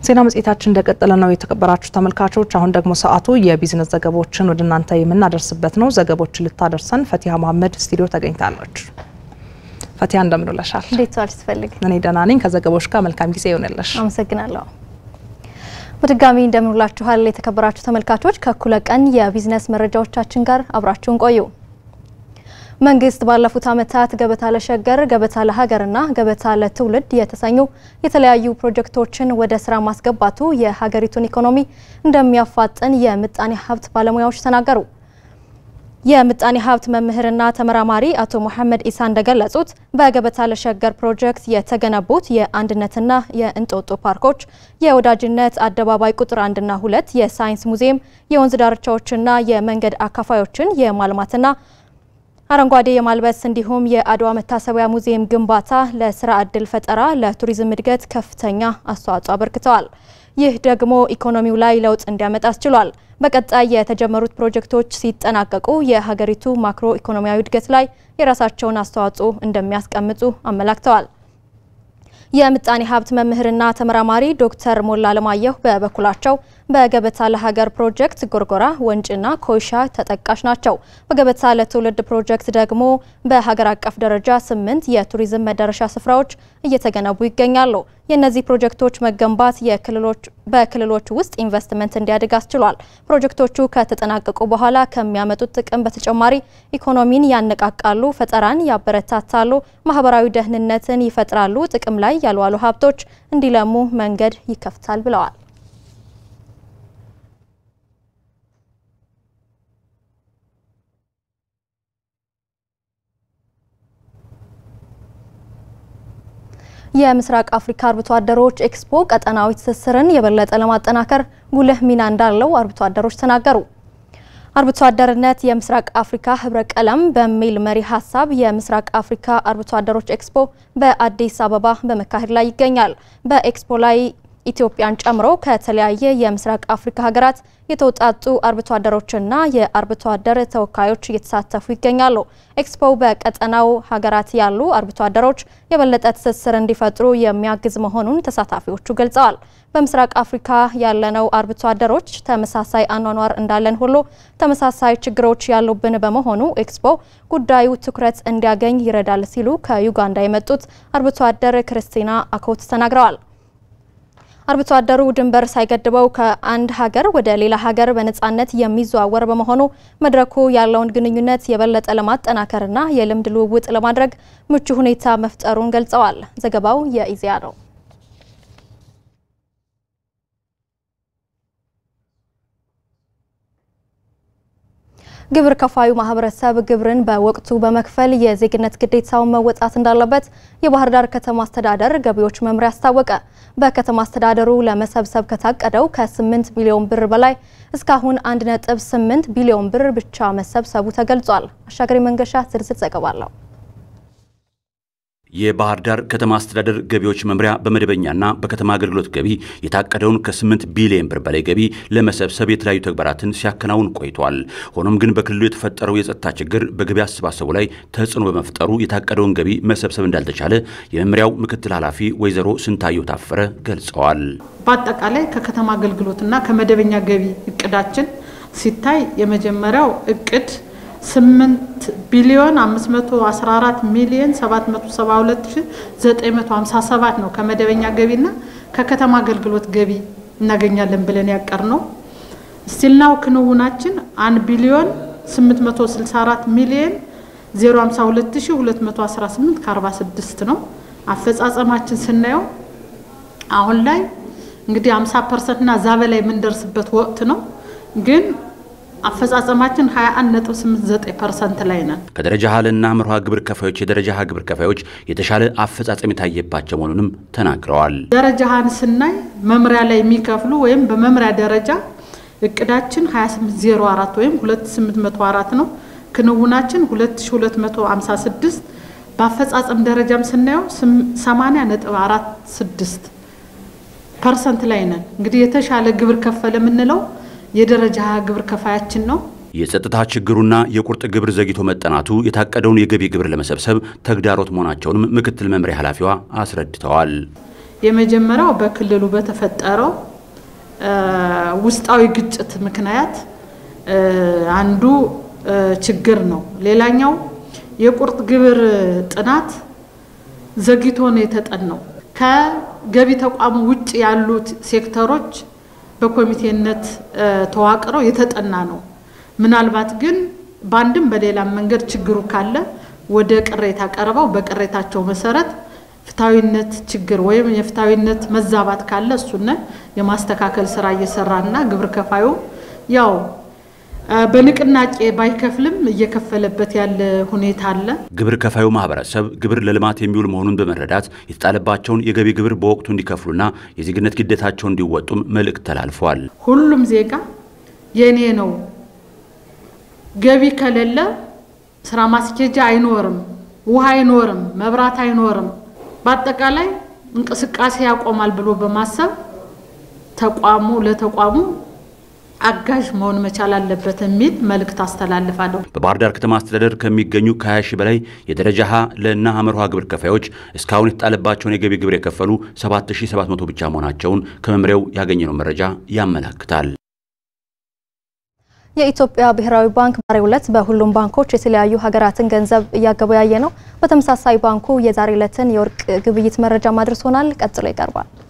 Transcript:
ዜና መጽሔታችን እንደቀጠለ ነው። የተከበራችሁ ተመልካቾች፣ አሁን ደግሞ ሰዓቱ የቢዝነስ ዘገባዎችን ወደ እናንተ የምናደርስበት ነው። ዘገቦችን ልታደርሰን ፈቲያ መሀመድ ስቱዲዮ ተገኝታለች። ፈቲያ እንደምን ውለሻል? እንዴት ዋልሽ? ትፈልግ እኔ ደህና ነኝ። ከዘገባዎች ጋር መልካም ጊዜ ይሆንልሽ። አመሰግናለሁ። በድጋሚ እንደምን ውላችኋል? የተከበራችሁ ተመልካቾች፣ ከእኩለ ቀን የቢዝነስ መረጃዎቻችን ጋር አብራችሁን ቆዩ። መንግስት ባለፉት ዓመታት ገበታ ለሸገር፣ ገበታ ለሀገርና ገበታ ለትውልድ የተሰኙ የተለያዩ ፕሮጀክቶችን ወደ ስራ ማስገባቱ የሀገሪቱን ኢኮኖሚ እንደሚያፋጥን የምጣኔ ሀብት ባለሙያዎች ተናገሩ። የምጣኔ ሀብት መምህርና ተመራማሪ አቶ መሐመድ ኢሳ እንደገለጹት በገበታ ለሸገር ፕሮጀክት የተገነቡት የአንድነትና የእንጦጦ ፓርኮች፣ የወዳጅነት አደባባይ ቁጥር አንድና ሁለት፣ የሳይንስ ሙዚየም፣ የወንዝ ዳርቻዎችና የመንገድ አካፋዮችን የማልማትና አረንጓዴ የማልበስ እንዲሁም የአድዋ መታሰቢያ ሙዚየም ግንባታ ለስራ ዕድል ፈጠራ፣ ለቱሪዝም እድገት ከፍተኛ አስተዋጽኦ አበርክተዋል። ይህ ደግሞ ኢኮኖሚው ላይ ለውጥ እንዲያመጣ አስችሏል። በቀጣይ የተጀመሩት ፕሮጀክቶች ሲጠናቀቁ የሀገሪቱ ማክሮ ኢኮኖሚያዊ እድገት ላይ የራሳቸውን አስተዋጽኦ እንደሚያስቀምጡ አመላክተዋል። የምጣኔ ሀብት መምህርና ተመራማሪ ዶክተር ሞላ አለማየሁ በበኩላቸው በገበታ ለሀገር ፕሮጀክት ጎርጎራ፣ ወንጭና ኮይሻ ተጠቃሽ ናቸው። በገበታ ለትውልድ ፕሮጀክት ደግሞ በሀገር አቀፍ ደረጃ ስምንት የቱሪዝም መዳረሻ ስፍራዎች እየተገነቡ ይገኛሉ። የእነዚህ ፕሮጀክቶች መገንባት በክልሎች ውስጥ ኢንቨስትመንት እንዲያድግ አስችሏል። ፕሮጀክቶቹ ከተጠናቀቁ በኋላ ከሚያመጡት ጥቅም በተጨማሪ ኢኮኖሚን ያነቃቃሉ፣ ፈጠራን ያበረታታሉ፣ ማህበራዊ ደህንነትን ይፈጥራሉ፣ ጥቅም ላይ ያልዋሉ ሀብቶች እንዲለሙ መንገድ ይከፍታል ብለዋል። የምስራቅ አፍሪካ አርብቶ አደሮች ኤክስፖ ቀጠናዊ ትስስርን የበለጠ ለማጠናከር ጉልህ ሚና እንዳለው አርብቶ አደሮች ተናገሩ። አርብቶ አደርነት የምስራቅ አፍሪካ ህብረ ቀለም በሚል መሪ ሀሳብ የምስራቅ አፍሪካ አርብቶ አደሮች ኤክስፖ በአዲስ አበባ በመካሄድ ላይ ይገኛል። በኤክስፖ ላይ ኢትዮጵያን ጨምሮ ከተለያየ የምስራቅ አፍሪካ ሀገራት የተውጣጡ አርብቶ አደሮችና የአርብቶ አደር ተወካዮች እየተሳተፉ ይገኛሉ። ኤክስፖው በቀጠናው ሀገራት ያሉ አርብቶ አደሮች የበለጠ ትስስር እንዲፈጥሩ የሚያግዝ መሆኑን ተሳታፊዎቹ ገልጸዋል። በምስራቅ አፍሪካ ያለነው አርብቶ አደሮች ተመሳሳይ አኗኗር እንዳለን ሁሉ ተመሳሳይ ችግሮች ያሉብን በመሆኑ ኤክስፖ ጉዳዩ ትኩረት እንዲያገኝ ይረዳል ሲሉ ከዩጋንዳ የመጡት አርብቶ አደር ክርስቲና አኮት ተናግረዋል። አርብቶ አደሩ ድንበር ሳይገድበው ከአንድ ሀገር ወደ ሌላ ሀገር በነጻነት የሚዘዋወር በመሆኑ መድረኩ ያለውን ግንኙነት የበለጠ ለማጠናከርና የልምድ ልውውጥ ለማድረግ ምቹ ሁኔታ መፍጠሩን ገልጸዋል። ዘገባው የኢዜአ ነው። ግብር ከፋዩ ማህበረሰብ ግብርን በወቅቱ በመክፈል የዜግነት ግዴታውን መወጣት እንዳለበት የባህር ዳር ከተማ አስተዳደር ገቢዎች መምሪያ አስታወቀ። በከተማ አስተዳደሩ ለመሰብሰብ ከታቀደው ከ8 ቢሊዮን ብር በላይ እስካሁን 1.8 ቢሊዮን ብር ብቻ መሰብሰቡ ተገልጿል። አሻገሪ መንገሻ ዝርዝር ዘገባ አለው። የባህር ዳር ከተማ አስተዳደር ገቢዎች መምሪያ በመደበኛና በከተማ አገልግሎት ገቢ የታቀደውን ከ8 ቢሊዮን ብር በላይ ገቢ ለመሰብሰብ የተለያዩ ተግባራትን ሲያከናውን ቆይቷል። ሆኖም ግን በክልሉ የተፈጠረው የጸጥታ ችግር በገቢ አሰባሰቡ ላይ ተጽዕኖ በመፍጠሩ የታቀደውን ገቢ መሰብሰብ እንዳልተቻለ የመምሪያው ምክትል ኃላፊ ወይዘሮ ስንታየው ታፈረ ገልጸዋል። በአጠቃላይ ከከተማ አገልግሎትና ከመደበኛ ገቢ እቅዳችን ሲታይ የመጀመሪያው እቅድ 8 ቢሊዮን 514 ሚሊዮን 772957 ነው። ከመደበኛ ገቢና ከከተማ አገልግሎት ገቢ እናገኛለን ብለን ያቀር ነው። ስቲልናው ክንውናችን 1 ቢሊዮን 864 ሚሊዮን 052218 ከ46 ነው። አፈጻጸማችን ስናየው አሁን ላይ እንግዲህ 50 ፐርሰንት እና እዛ በላይ የምንደርስበት ወቅት ነው ግን አፈጻጸማችን 21.89 ፐርሰንት ላይ ነን። ከደረጃ ሀልና መርሃ ግብር ከፋዮች የደረጃ ሀ ግብር ከፋዮች የተሻለ አፈጻጸም የታየባቸው መሆኑንም ተናግረዋል። ደረጃ ሀን ስናይ መምሪያ ላይ የሚከፍሉ ወይም በመምሪያ ደረጃ እቅዳችን 2804 ወይም 2804 ነው። ክንውናችን 2256 በአፈጻጸም ደረጃም ስናየው 80.46 ፐርሰንት ላይ ነን። እንግዲህ የተሻለ ግብር ከፈለ የምንለው የደረጃ ግብር ከፋያችን ነው። የጸጥታ ችግሩና የቁርጥ ግብር ዘግይቶ መጠናቱ የታቀደውን የገቢ ግብር ለመሰብሰብ ተግዳሮት መሆናቸውንም ምክትል መምሪያ ኃላፊዋ አስረድተዋል። የመጀመሪያው በክልሉ በተፈጠረው ውስጣዊ ግጭት ምክንያት አንዱ ችግር ነው። ሌላኛው የቁርጥ ግብር ጥናት ዘግይቶ ነው የተጠናው። ከገቢ ተቋሙ ውጭ ያሉት ሴክተሮች በኮሚቴነት ተዋቅረው የተጠና ነው። ምናልባት ግን በአንድም በሌላም መንገድ ችግሩ ካለ ወደ ቅሬታ ቀርበው በቅሬታቸው መሰረት ፍትሐዊነት ችግር ወይም የፍትሐዊነት መዛባት ካለ እሱን የማስተካከል ስራ እየሰራና ግብር ከፋዩ ያው በንቅናቄ ባይከፍልም እየከፈለበት ያለ ሁኔታ አለ። ግብር ከፋዩ ማህበረሰብ ግብር ለልማት የሚውል መሆኑን በመረዳት የተጣለባቸውን የገቢ ግብር በወቅቱ እንዲከፍሉና የዜግነት ግዴታቸውን እንዲወጡም መልእክት ተላልፏል። ሁሉም ዜጋ የኔ ነው፣ ገቢ ከሌለ ስራ ማስኬጃ አይኖርም፣ ውሃ አይኖርም፣ መብራት አይኖርም፣ በአጠቃላይ እንቅስቃሴ ያቆማል ብሎ በማሰብ ተቋሙ ለተቋሙ አጋዥ መሆን መቻል አለበት የሚል መልእክት አስተላልፋለሁ። በባህር ዳር ከተማ አስተዳደር ከሚገኙ ከ20 ሺህ በላይ የደረጃ ሀ ለና ሐመር ውሃ ግብር ከፋዮች እስካሁን የተጣለባቸውን የገቢ ግብር የከፈሉ 7700 ብቻ መሆናቸውን ከመምሪያው ያገኘነው መረጃ ያመላክታል። የኢትዮጵያ ብሔራዊ ባንክ ዛሬው ዕለት በሁሉም ባንኮች የተለያዩ ሀገራትን ገንዘብ እያገበያየ ነው። በተመሳሳይ ባንኩ የዛሬ ዕለትን የወርቅ ግብይት መረጃ ማድረሶናል። ቀጥሎ ይቀርባል።